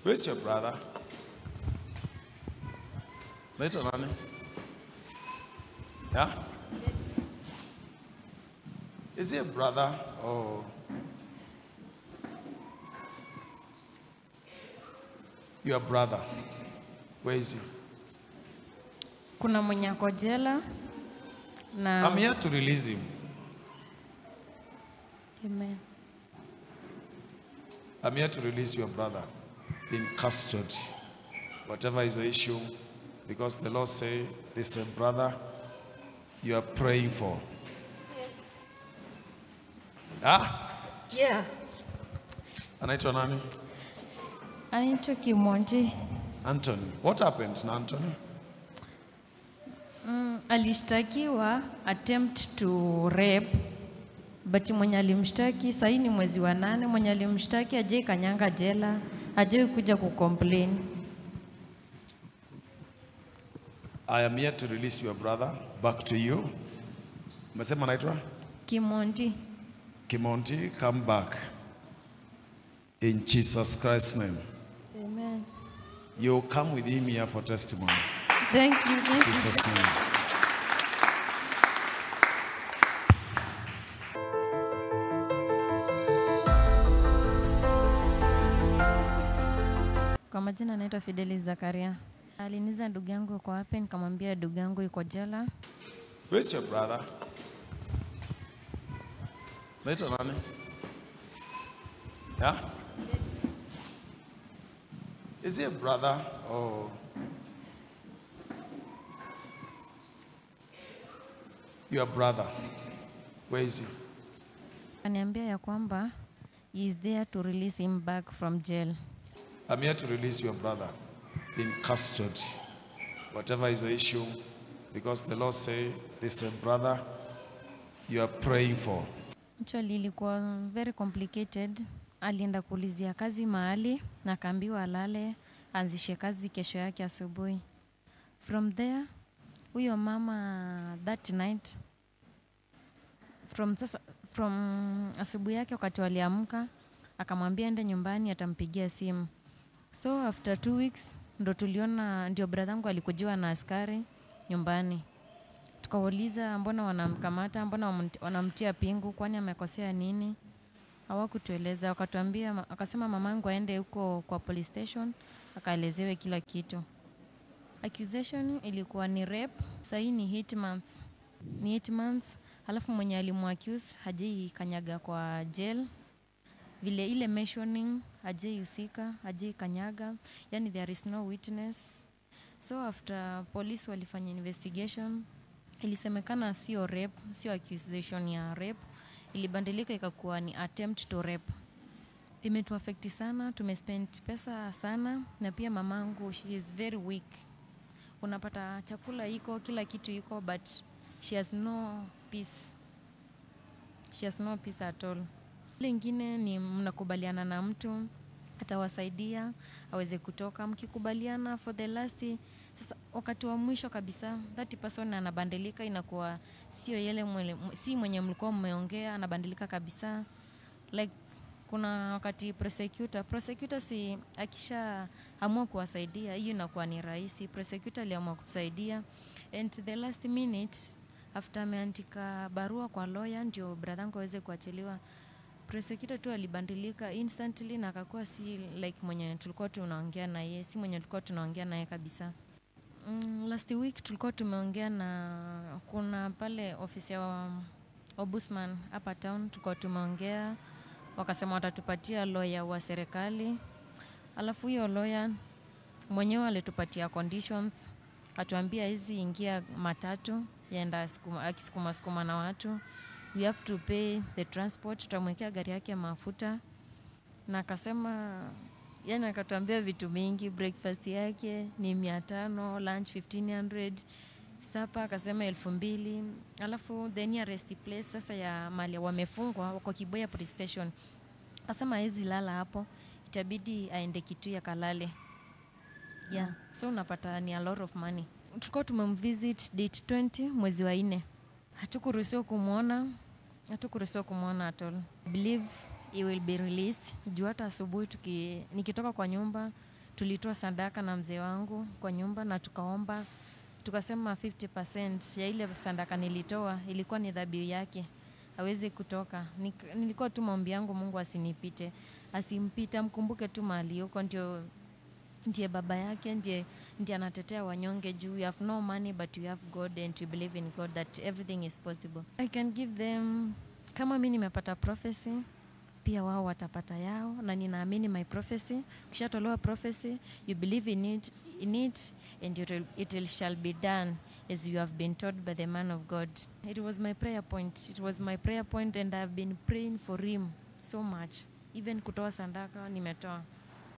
Where's your brother? Naitwa nani? Yeah? Is he a brother? Oh. Your brother. Where is he? Kuna mwenye ako jela na I'm here to release him. Amen. I'm here to release your brother in custody. Whatever is the issue, because the Lord say, this is a brother you are praying for. Ah, Yeah. anaitwa nani? Anaitwa Kimonji. Anthony. What happened na Anthony? Mm, alishtakiwa attempt to rape but mwenye alimshtaki sahii ni mwezi wa nane, mwenye alimshtaki ajai kanyanga jela, ajai kuja kucomplain. I am here to release your brother back to you. Umesema anaitwa Kimonji. Kimonti, come back. In Jesus Christ's name. Amen. You come with him here for testimony. Thank you. In Thank you. Jesus' name. Kwa majina anaitwa Fidelis Zakaria. Aliniza ndugu yangu yuko wapi, nikamwambia ndugu yangu yuko jela. Where's your brother? Naitwa nani? Yeah? Is he a brother? Oh. Your brother. Where is he? Aniambia ya kwamba he is there to release him back from jail. I'm here to release your brother in custody. Whatever is the issue, because the Lord say, this is a brother you are praying for. Actually ilikuwa very complicated. Alienda kuulizia kazi mahali na akaambiwa alale aanzishe kazi kesho yake asubuhi. From there huyo mama that night from sasa from asubuhi yake wakati waliamka akamwambia ende nyumbani atampigia simu. So after two weeks ndo tuliona ndio bradhangu alikujiwa na askari nyumbani tukawauliza mbona wanamkamata, mbona wamnt- wanamtia pingu, kwani amekosea nini? Hawakutueleza, wakatuambia, ma- akasema mamangu aende huko kwa police station akaelezewe kila kitu. Accusation ilikuwa ni rape, sahii ni eight months, ni eight months. Alafu mwenye alimuaccuse hajai kanyaga kwa jail, vile ile mentioning hajai husika, hajai kanyaga, yani there is no witness. So after police walifanya investigation ilisemekana sio rape, sio accusation ya rape, ilibadilika ikakuwa ni attempt to rape. Imetuafekti sana, tumespend pesa sana, na pia mamangu she is very weak. Unapata chakula iko, kila kitu iko, but she has no peace. She has no peace at all. Ile ingine ni mnakubaliana na mtu atawasaidia aweze kutoka, mkikubaliana for the last sasa wakati wa mwisho kabisa that person anabadilika, inakuwa sio yele mwele, si mwenye mlikuwa mmeongea, anabadilika kabisa. Like kuna wakati prosecutor prosecutor si akisha amua kuwasaidia, hiyo inakuwa ni rahisi. Prosecutor aliamua kutusaidia and the last minute after ameandika barua kwa lawyer ndio bradhangu aweze kuachiliwa prosecutor tu alibadilika instantly na akakuwa si like mwenye tulikuwa tunaongea na yeye, si mwenye tulikuwa tunaongea naye kabisa. Mm, last week tulikuwa tumeongea na kuna pale ofisi ya Ombudsman hapa town, tulikuwa tumeongea, wakasema watatupatia lawyer wa serikali, alafu hiyo lawyer mwenyewe alitupatia conditions, atuambia hizi ingia matatu yaenda sukuma- akisukuma sukuma na watu we have to pay the transport, tutamwekea gari yake ya mafuta, na akasema yani, akatuambia vitu mingi. Breakfast yake ni mia tano, lunch 1500 sapa akasema elfu mbili alafu the nearest place sasa ya mali wamefungwa wako Kiboya police station, akasema hawezi lala hapo, itabidi aende Kitui akalale yeah. So unapata ni a lot of money. Tulikuwa tumemvisit date 20 mwezi wa nne, hatukuruhusiwa kumwona, hatukuruhusiwa kumwona at all. I believe he will be released juu hata asubuhi tuki, nikitoka kwa nyumba tulitoa sadaka na mzee wangu kwa nyumba na tukaomba tukasema 50% ya ile sadaka nilitoa ilikuwa ni dhabihu yake hawezi kutoka Nik- nilikuwa tu maombi yangu mungu asinipite asimpite amkumbuke tu mahali huko ndio ndiye baba yake ndiye, ndiye anatetea wanyonge juu you have no money but you have god and you believe in god that everything is possible i can give them kama mi nimepata prophecy pia wao watapata yao na ninaamini my prophecy ukishatolewa prophecy you believe in it, in it and it, will, it will shall be done as you have been taught by the man of god it was my prayer point it was my prayer point and i've been praying for him so much even kutoa sandaka nimetoa